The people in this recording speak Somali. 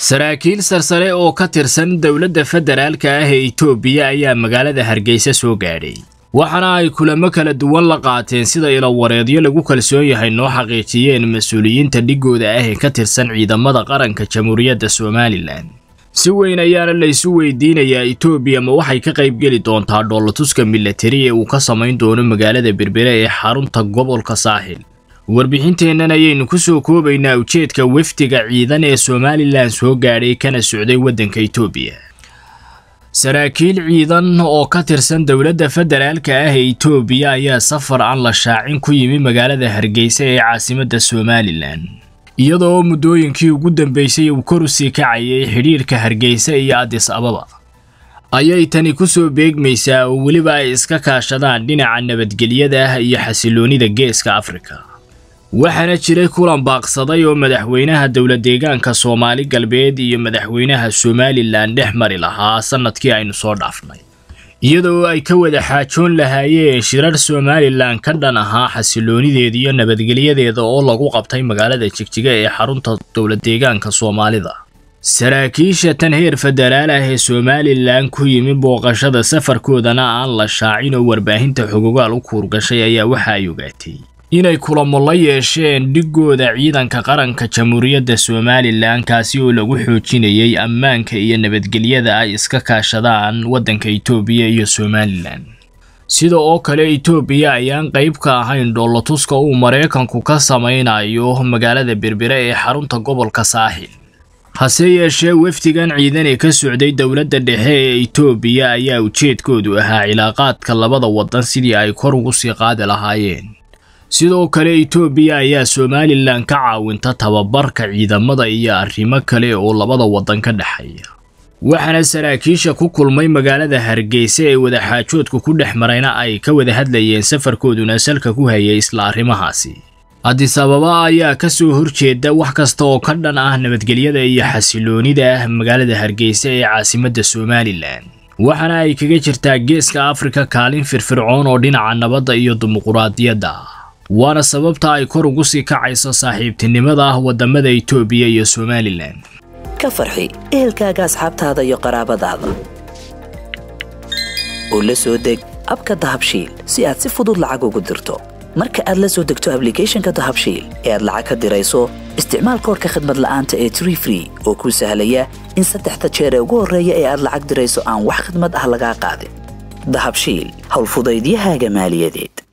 saraakiil sarsare oo ka tirsan dowladda federaalka ah ee itoobiya ayaa magaalada hargeysa soo gaadhay waxaana ay kulamo kala duwan la qaateen sida ilowareedyo lagu kalsoon yahay noo xaqiijiyeen mas-uuliyiinta dhigooda ah ee ka tirsan ciidamada qaranka jamhuuriyadda somalilan si weyn ayaana laysu weydiinayaa itoobiya ma waxay ka qaybgeli doontaa dhoolatuska milatari ee uu ka samayn doono magaalada berbere ee xarunta gobolka saaxil warbixinteennan ayaynu ku soo koobaynaa ujeedka wafdiga ciidan ee somalilan soo gaadhay kana socday waddanka itoobiya saraakiil ciidan oo ka tirsan dowladda federaalka ah ee itoobiya ayaa safar aan la shaacin ku yimi magaalada hargeysa ee caasimadda somalilan iyadoo muddooyinkii ugu dambeysay uu kor u sii kacayay xidhiirka hargeysa iyo adis ababa ayay tani ku soo beegmaysaa oo weliba ay iska kaashadaan dhinaca nabadgelyada iyo xasiloonida geeska afrika waxaana jiray kulan baaqsaday oo madaxweynaha dowla deegaanka soomaali galbeed iyo madaxweynaha somalilan dhex mari lahaa sannadkii aynu soo dhaafnay iyadoo ay ka wada xaajoon lahaayeen shirar somalilan ka dhan ahaa xasiloonideeda iyo nabadgelyadeeda oo lagu qabtay magaalada jigjiga ee xarunta dowla deegaanka soomaalida saraakiisha tan heer federaal ah ee somalilan ku yimi booqashada safarkoodana aan la shaacin oo warbaahinta xogogaal u kuurgashay ayaa waxa ay ogaatay inay kulamo la yeesheen dhigooda ciidanka qaranka jamhuuriyadda somalilan kaasi oo lagu xoojinayay ammaanka iyo nabadgelyada ay iska kaashadaan waddanka itoobiya iyo somalilan sida oo kale itoobiya ayaan qayb ka ahayn dhoolatuska uu maraykanku ka samaynayo magaalada berbere ee xarunta gobolka saaxil hase yeeshee wafdigan ciidan ee ka socday dowladda dhexe ee itoobiya ayaa ujeedkoodu ahaa cilaaqaadka labada waddan sidii ay kor ugu sii qaadi lahaayeen sidoo kale itoobiya ayaa somalilan ka caawinta tababarka ciidamada iyo arrimo kale oo labada waddan ka dhexeeya waxaana saraakiisha ku kulmay magaalada hargeysa ee wadaxaajoodku ku dhex marayna ay ka wada hadlayeen safarkooduna salka ku hayay isla arrimahaasi adis ababa ayaa ka soo horjeeda wax kasta oo ka dhan ah nabadgelyada iyo xasiloonida magaalada hargeysa ee caasimadda somalilan waxaana ay kaga jirtaa geeska afrika kaalin firfircoon oo dhinaca nabadda iyo dimuquraadiyadda waana sababta ay kor ugu sii kacayso saaxiibtinimada ah waddamada itoobiya iyo somalilan ka farxi ehelkaaga asxaabtaada iyo qaraabadaada oo la soo deg abka dahabshiil si aad si fudud lacag ugu dirto marka aad la soo degto ablicathonka dahabshiil ee aad lacag ka dirayso isticmaal koorka khadmad la'aanta ee tree free oo kuu sahlaya in saddexda jeer ee ugu horreeya ee aad lacag dirayso aan wax khadmad ah lagaa qaadin dahabshiil howlfudaydiyahaaga maaliyadeed